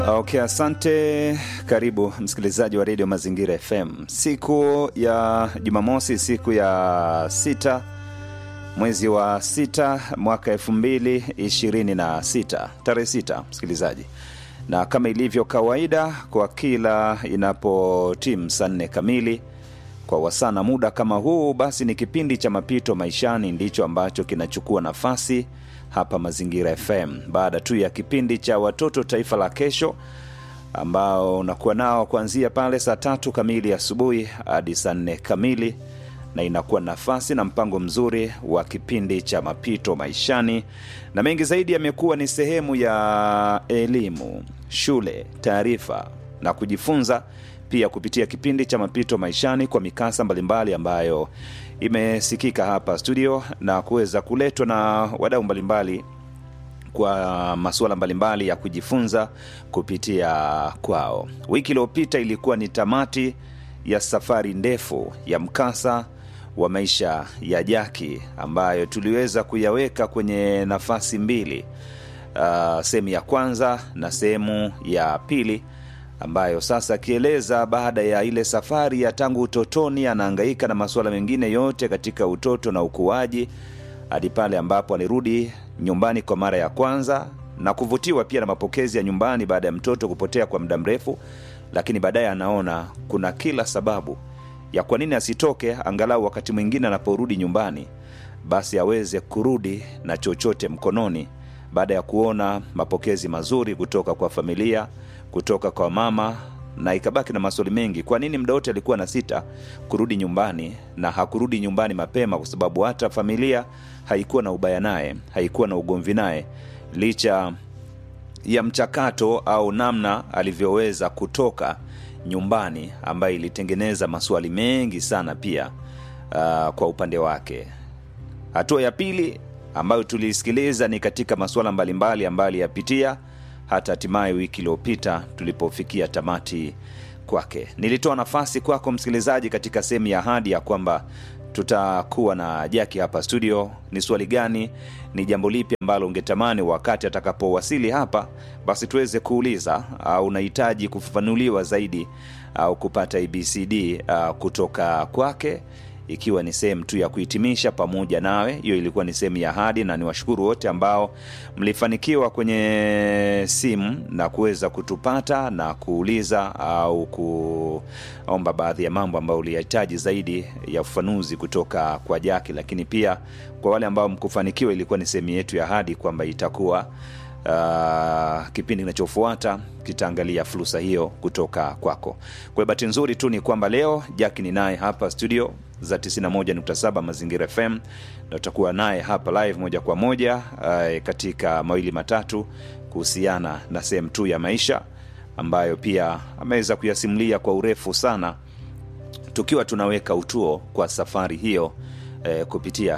Okay, asante. Karibu msikilizaji wa redio Mazingira FM, siku ya Jumamosi, siku ya sita mwezi wa sita mwaka elfu mbili ishirini na sita tarehe sita, msikilizaji, na kama ilivyo kawaida kwa kila inapotimu saa nne kamili kwa wasana muda kama huu, basi ni kipindi cha mapito maishani ndicho ambacho kinachukua nafasi hapa Mazingira FM baada tu ya kipindi cha watoto taifa la kesho ambao unakuwa nao kuanzia pale saa tatu kamili asubuhi hadi saa nne kamili, na inakuwa nafasi na mpango mzuri wa kipindi cha mapito maishani, na mengi zaidi yamekuwa ni sehemu ya elimu, shule, taarifa na kujifunza pia kupitia kipindi cha mapito maishani kwa mikasa mbalimbali ambayo imesikika hapa studio na kuweza kuletwa na wadau mbalimbali kwa masuala mbalimbali ya kujifunza kupitia kwao. Wiki iliyopita ilikuwa ni tamati ya safari ndefu ya mkasa wa maisha ya Jaki ambayo tuliweza kuyaweka kwenye nafasi mbili, uh, sehemu ya kwanza na sehemu ya pili ambayo sasa akieleza baada ya ile safari ya tangu utotoni, anahangaika na masuala mengine yote katika utoto na ukuaji hadi pale ambapo alirudi nyumbani kwa mara ya kwanza na kuvutiwa pia na mapokezi ya nyumbani baada ya mtoto kupotea kwa muda mrefu, lakini baadaye anaona kuna kila sababu ya kwa nini asitoke, angalau wakati mwingine anaporudi nyumbani, basi aweze kurudi na chochote mkononi, baada ya kuona mapokezi mazuri kutoka kwa familia kutoka kwa mama na ikabaki na maswali mengi. Kwa nini muda wote alikuwa na sita kurudi nyumbani na hakurudi nyumbani mapema? Kwa sababu hata familia haikuwa na ubaya naye, haikuwa na ugomvi naye, licha ya mchakato au namna alivyoweza kutoka nyumbani, ambayo ilitengeneza maswali mengi sana pia uh, kwa upande wake. Hatua ya pili ambayo tuliisikiliza ni katika masuala mbalimbali ambayo aliyapitia hata hatimaye wiki iliyopita tulipofikia tamati kwake. Nilitoa nafasi kwako msikilizaji katika sehemu ya ahadi ya kwamba tutakuwa na Jaki hapa studio. Ni swali gani, ni jambo lipi ambalo ungetamani wakati atakapowasili hapa, basi tuweze kuuliza, au unahitaji kufafanuliwa zaidi au kupata ABCD uh, kutoka kwake ikiwa ni sehemu tu ya kuhitimisha pamoja nawe. Hiyo ilikuwa ni sehemu ya ahadi, na niwashukuru wote ambao mlifanikiwa kwenye simu na kuweza kutupata na kuuliza au kuomba baadhi ya mambo ambayo ulihitaji zaidi ya ufafanuzi kutoka kwa Jaki. Lakini pia kwa wale ambao mkufanikiwa, ilikuwa ni sehemu yetu ya ahadi kwamba itakuwa Uh, kipindi kinachofuata kitaangalia fursa hiyo kutoka kwako. Kwa bahati nzuri tu ni kwamba leo Jaki ni naye hapa studio za 91.7 Mazingira FM na utakuwa naye hapa live moja kwa moja uh, katika mawili matatu kuhusiana na sehemu tu ya maisha ambayo pia ameweza kuyasimulia kwa urefu sana, tukiwa tunaweka utuo kwa safari hiyo eh, kupitia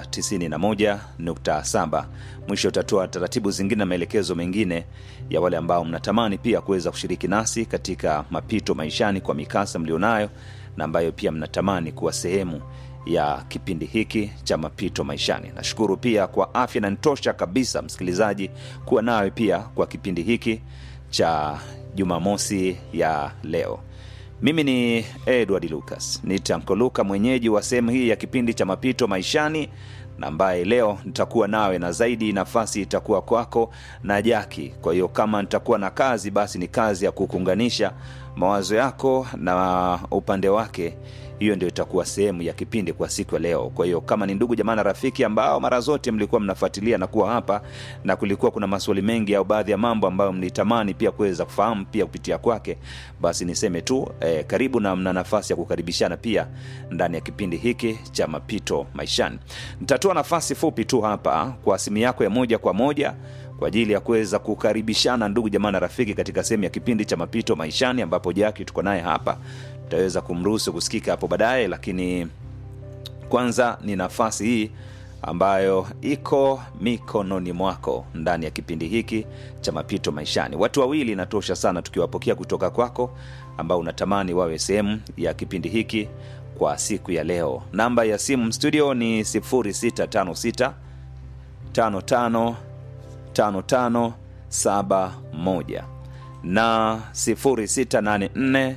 91.7. Mwisho utatoa taratibu zingine na maelekezo mengine ya wale ambao mnatamani pia kuweza kushiriki nasi katika mapito maishani kwa mikasa mlionayo na ambayo pia mnatamani kuwa sehemu ya kipindi hiki cha mapito maishani. Nashukuru pia kwa afya na nitosha kabisa msikilizaji kuwa nawe pia kwa kipindi hiki cha Jumamosi ya leo. Mimi ni Edward Lucas, ni Tanko Luka, mwenyeji wa sehemu hii ya kipindi cha mapito maishani, na ambaye leo nitakuwa nawe, na zaidi nafasi itakuwa kwako na Jaki. Kwa hiyo kama nitakuwa na kazi, basi ni kazi ya kukuunganisha mawazo yako na upande wake. Hiyo ndio itakuwa sehemu ya kipindi kwa siku ya leo. Kwa hiyo kama ni ndugu jamaa na rafiki ambao mara zote mlikuwa mnafuatilia na kuwa hapa na kulikuwa kuna maswali mengi au baadhi ya mambo ambayo mlitamani pia kuweza kufahamu pia kupitia kwake, basi niseme tu eh, karibu na mna nafasi ya kukaribishana pia ndani ya kipindi hiki cha mapito maishani. Nitatoa nafasi fupi tu hapa kwa simu yako ya moja kwa moja kwa ajili ya kuweza kukaribishana ndugu jamaa na rafiki katika sehemu ya kipindi cha mapito maishani, ambapo Jaki tuko naye hapa, tutaweza kumruhusu kusikika hapo baadaye, lakini kwanza ni nafasi hii ambayo iko mikononi mwako ndani ya kipindi hiki cha mapito maishani. Watu wawili inatosha sana tukiwapokea kutoka kwako ambao unatamani wawe sehemu ya kipindi hiki kwa siku ya leo. Namba ya simu studio ni 0656 55 5571 na 0684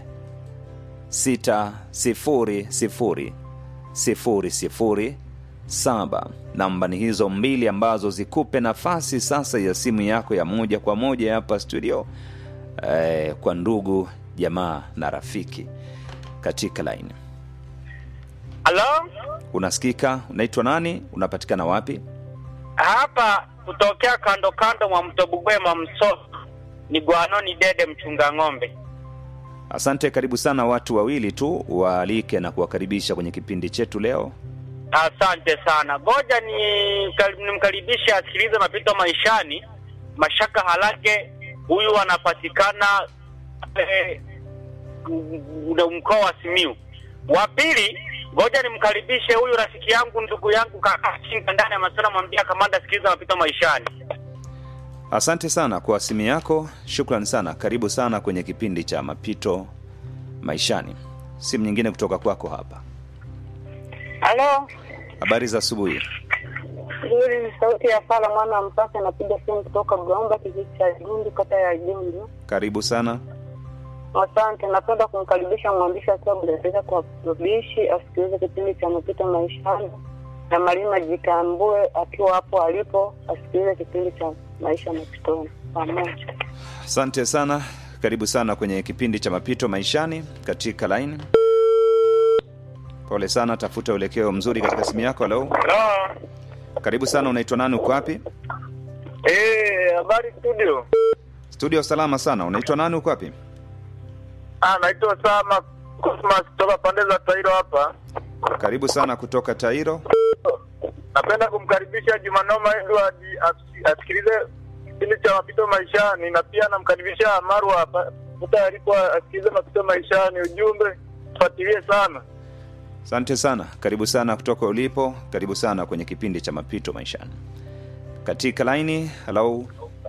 600 007 namba ni hizo mbili ambazo zikupe nafasi sasa ya simu yako ya moja kwa moja hapa studio eh, kwa ndugu jamaa na rafiki katika laini Halo, unasikika unaitwa nani unapatikana wapi hapa kutokea kando kando mwa mto Bugwema Mso ni Gwanoni Dede mchunga ng'ombe. asante karibu sana watu wawili tu waalike na kuwakaribisha kwenye kipindi chetu leo Asante sana. Ngoja ni nimkaribishe asikilize mapito maishani. Mashaka Halage huyu anapatikana eh, m- mkoa wa Simiu. Wa pili, ngoja nimkaribishe huyu rafiki yangu ndugu yangu kaka Chinga ndani ya masuala mwambia kamanda sikiliza mapito maishani. asante sana kwa simu yako shukran sana karibu sana kwenye kipindi cha mapito maishani simu nyingine kutoka kwako hapa Halo, habari za asubuhi nzuri. Ni sauti ya Fala mwana wa Mpasa, napiga simu kutoka Gomba, kijiji cha Gundu, kata ya Gundu. karibu sana Asante, napenda kumkaribisha mwandishi akiwa Budaza kwa ubishi asikilize kipindi cha mapito maishani, na Malima Jitambue akiwa hapo alipo asikilize kipindi cha maisha mapitoni pamoja. asante sana karibu sana kwenye kipindi cha mapito maishani katika line pole sana tafuta uelekeo mzuri katika simu yako halo Hello. karibu sana unaitwa nani uko wapi Eh, habari studio. studio salama sana unaitwa nani uko wapi Ah, naitwa Sama Cosmas kutoka pande za Tairo hapa. karibu sana kutoka tairo Napenda kumkaribisha Jumanoma Edward asi- asikilize kipindi cha mapito maishani, na pia namkaribisha Marwa hapa Muta alipo asikilize mapito maishani. Ujumbe fuatilie sana. asante sana karibu sana kutoka ulipo karibu sana kwenye kipindi cha mapito maishani katika laini halo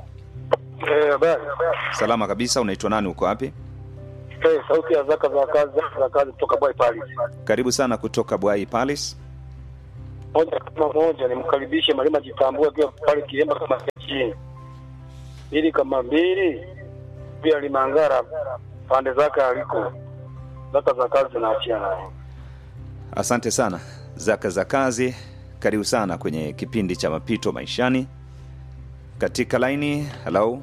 Eh, habari. salama kabisa unaitwa nani uko wapi Eh, sauti ya zaka za kazi zaka za kazi kutoka Boy Paris. karibu sana kutoka bwai palace Moja kama moja nimkaribishe Malima Jitambue akiwa pale Kiemba kama chini. Ili kama mbili pia Limangara pande zake aliko. Zaka za kazi zinaachia naye. asante sana zaka za kazi karibu sana kwenye kipindi cha mapito maishani katika laini halo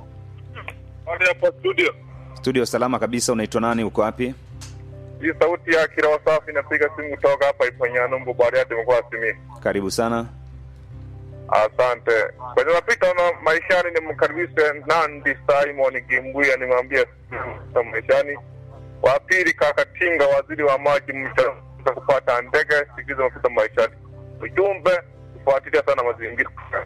Hadi hapa studio. studio salama kabisa unaitwa nani uko wapi Hii sauti ya Kirawa Safi inapiga simu kutoka hapa Ipanyano Bariadi mkoa wa Simiyu. karibu sana Asante. Kwenye mapita na maishani nimkaribishe Nandi Simon Gimbuya nimwambie na maishani. Wa pili kaka Tinga waziri wa maji mta kupata ndege sikizo mapita maishani. Ujumbe kufuatilia sana mazingira.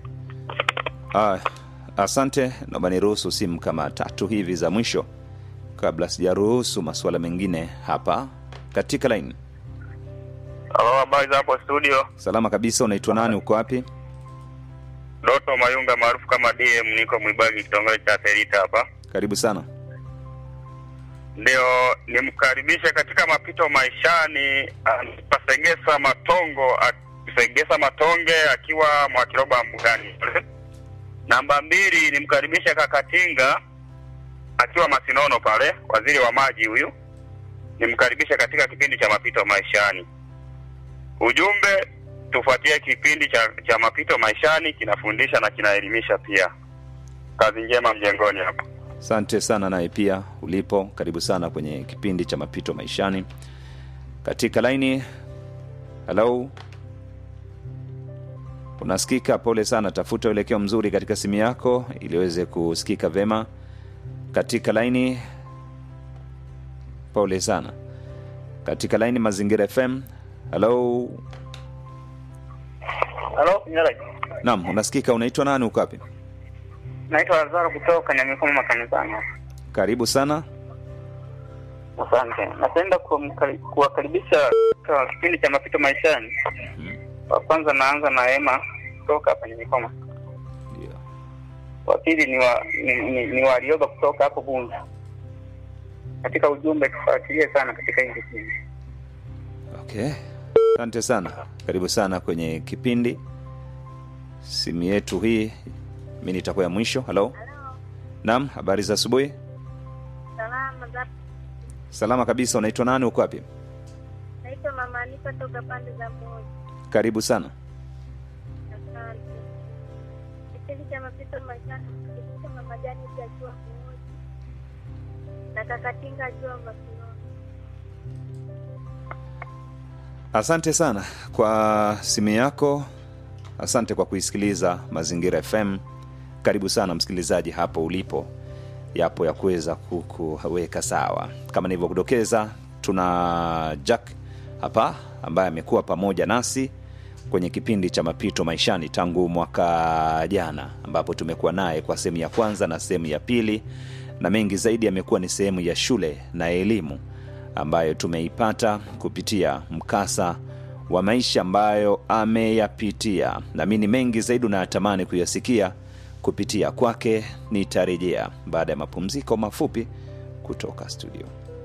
ah, asante naomba niruhusu simu kama tatu hivi za mwisho kabla sijaruhusu masuala mengine hapa katika laini Halo, habari za hapo studio. salama kabisa unaitwa nani uko wapi Doto Mayunga maarufu kama DM niko Mwibagi kitongoji cha Serita hapa. karibu sana ndio nimkaribishe katika mapito maishani anaitwa Segesa Matongo a- Segesa Matonge akiwa Mwakiroba Mbugani. Namba mbili nimkaribishe Kakatinga akiwa Masinono pale, waziri wa maji huyu, nimkaribishe katika kipindi cha mapito maishani. Ujumbe, tufuatie kipindi cha, cha mapito maishani, kinafundisha na kinaelimisha pia. Kazi njema mjengoni hapa. asante sana naye pia ulipo karibu sana kwenye kipindi cha mapito maishani katika laini halo unasikika pole sana tafuta uelekeo mzuri katika simu yako ili uweze kusikika vema katika laini pole sana katika laini mazingira fm halo Halo, Nyalai. naam unasikika unaitwa nani uko wapi Naitwa Lazaro kutoka Nyamikoma makanisani. karibu sana Asante. Napenda kumkari- kuwakaribisha kwa kipindi cha mapito maishani. Wa kwanza naanza na Ema kutoka hapa Nyamikoma. Ndio. Wa pili ni wa ni, ni, ni Warioba kutoka hapo Bunzu. Katika ujumbe tufuatilie sana katika hii kipindi. okay asante sana karibu sana kwenye kipindi simu yetu hii mi nitakuwa ya mwisho halo naam habari za asubuhi Salama za Salama kabisa. Unaitwa nani? Uko wapi? naitwa Mama Anifa toka pande za moja. Karibu sana. Asante. Kipindi cha mapito maishani kipindi cha majani akiwa mmoja na kakatinga akiwa Makinoni. Asante sana kwa simu yako, asante kwa kuisikiliza Mazingira FM. Karibu sana msikilizaji hapo ulipo, yapo ya kuweza kukuweka sawa. Kama nilivyokudokeza, tuna Jack hapa ambaye amekuwa pamoja nasi kwenye kipindi cha mapito maishani tangu mwaka jana, ambapo tumekuwa naye kwa sehemu ya kwanza na sehemu ya pili, na mengi zaidi yamekuwa ni sehemu ya shule na elimu ambayo tumeipata kupitia mkasa wa maisha ambayo ameyapitia. Naamini mengi zaidi unayatamani kuyasikia kupitia kwake. Nitarejea baada ya mapumziko mafupi kutoka studio.